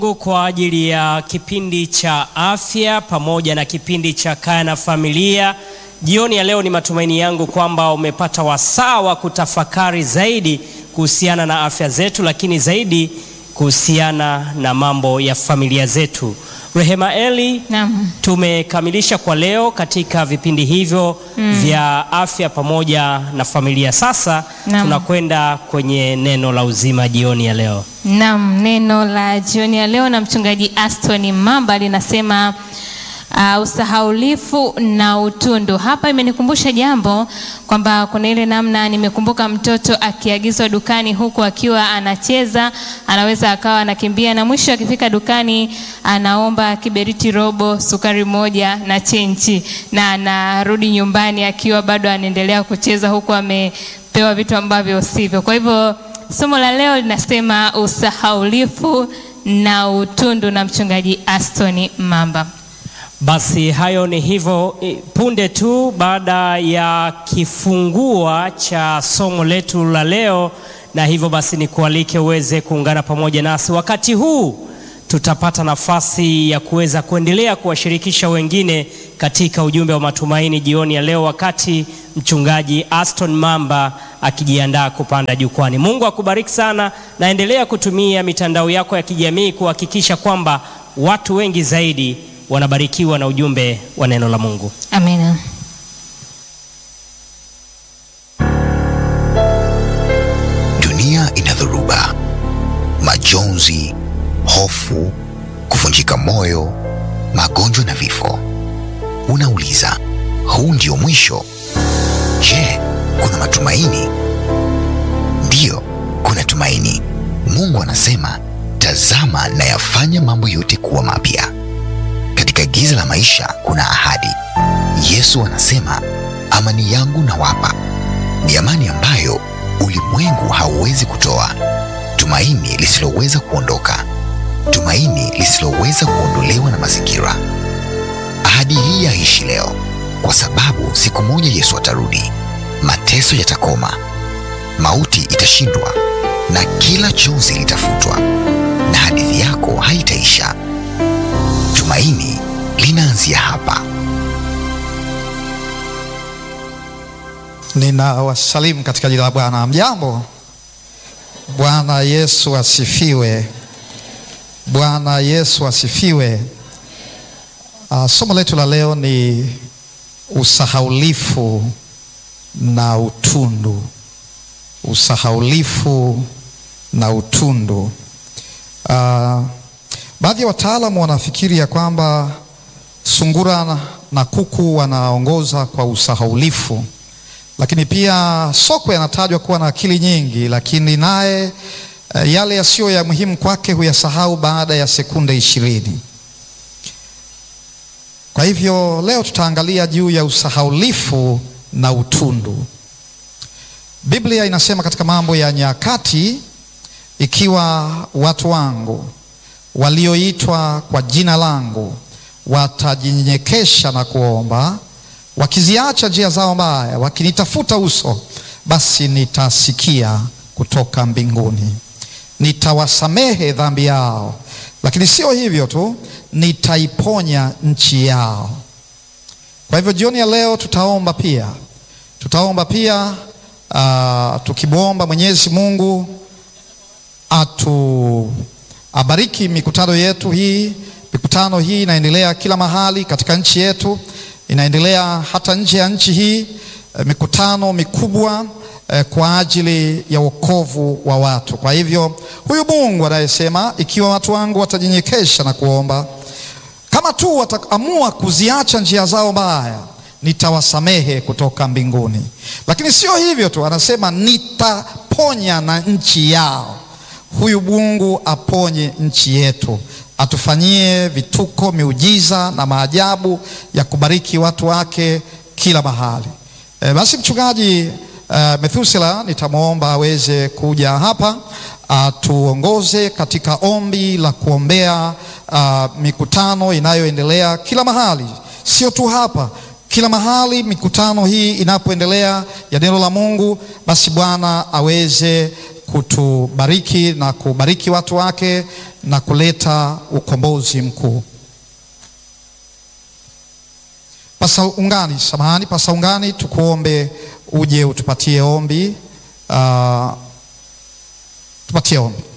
kwa ajili ya kipindi cha afya pamoja na kipindi cha kaya na familia. Jioni ya leo ni matumaini yangu kwamba umepata wasaa wa kutafakari zaidi kuhusiana na afya zetu, lakini zaidi kuhusiana na mambo ya familia zetu. Rehema Eli, Naam. tumekamilisha kwa leo katika vipindi hivyo vya afya pamoja na familia. Sasa Naam. tunakwenda kwenye neno la uzima jioni ya leo. Naam, neno la jioni ya leo na mchungaji Aston Mamba linasema uh, usahaulifu na utundu. Hapa imenikumbusha jambo kwamba kuna ile namna, nimekumbuka mtoto akiagizwa dukani huku akiwa anacheza, anaweza akawa anakimbia na mwisho akifika dukani anaomba kiberiti robo, sukari moja na chenchi, na anarudi nyumbani akiwa bado anaendelea kucheza huku amepewa vitu ambavyo sivyo. Kwa hivyo Somo la leo linasema usahaulifu na utundu na mchungaji Aston Mamba. Basi hayo ni hivyo eh, punde tu baada ya kifungua cha somo letu la leo, na hivyo basi nikualike uweze kuungana pamoja nasi wakati huu. Tutapata nafasi ya kuweza kuendelea kuwashirikisha wengine katika ujumbe wa matumaini jioni ya leo, wakati mchungaji Aston Mamba akijiandaa kupanda jukwani. Mungu akubariki sana, na endelea kutumia mitandao yako ya kijamii kuhakikisha kwamba watu wengi zaidi wanabarikiwa na ujumbe wa neno la Mungu. Amina. Dunia ina dhoruba, majonzi, hofu, kuvunjika moyo, magonjwa na vifo. Unauliza, huu ndio mwisho? Je, kuna matumaini? Ndiyo, kuna tumaini. Mungu anasema, tazama nayafanya mambo yote kuwa mapya. Katika giza la maisha kuna ahadi. Yesu anasema, amani yangu nawapa, ni amani ambayo ulimwengu hauwezi kutoa, tumaini lisiloweza kuondoka, tumaini lisiloweza kuondolewa na mazingira. Ahadi hii yaishi leo, kwa sababu siku moja Yesu atarudi, mateso yatakoma, mauti itashindwa, na kila chozi litafutwa, na hadithi yako haitaisha. Tumaini linaanzia hapa. Ninawasalimu katika jina la Bwana. Mjambo. Bwana Yesu asifiwe. Bwana Yesu asifiwe. Uh, somo letu la leo ni usahaulifu na utundu. Usahaulifu na utundu. Uh, baadhi ya wataalamu wanafikiri ya kwamba sungura na- na kuku wanaongoza kwa usahaulifu lakini pia sokwe anatajwa kuwa na akili nyingi, lakini naye eh, yale yasiyo ya muhimu kwake huyasahau baada ya sekunde ishirini. Kwa hivyo leo tutaangalia juu ya usahaulifu na utundu. Biblia inasema katika Mambo ya Nyakati, ikiwa watu wangu walioitwa kwa jina langu watajinyenyekesha na kuomba wakiziacha njia zao mbaya, wakinitafuta uso, basi nitasikia kutoka mbinguni, nitawasamehe dhambi yao, lakini sio hivyo tu, nitaiponya nchi yao. Kwa hivyo jioni ya leo tutaomba pia, tutaomba pia uh, tukimwomba Mwenyezi Mungu atu abariki mikutano yetu hii. Mikutano hii inaendelea kila mahali katika nchi yetu, inaendelea hata nje ya nchi hii, eh, mikutano mikubwa eh, kwa ajili ya wokovu wa watu. Kwa hivyo huyu Mungu anayesema ikiwa watu wangu watajinyenyekesha na kuomba, kama tu wataamua kuziacha njia zao mbaya, nitawasamehe kutoka mbinguni. Lakini sio hivyo tu, anasema nitaponya na nchi yao. Huyu Mungu aponye nchi yetu, atufanyie vituko, miujiza na maajabu ya kubariki watu wake kila mahali. E, basi mchungaji uh, Methusela nitamwomba aweze kuja hapa atuongoze katika ombi la kuombea uh, mikutano inayoendelea kila mahali, sio tu hapa kila mahali mikutano hii inapoendelea ya neno la Mungu, basi Bwana aweze kutubariki na kubariki watu wake na kuleta ukombozi mkuu. Pasa Ungani, samahani, Pasa Ungani, tukuombe uje utupatie ombi. Uh, tupatie ombi.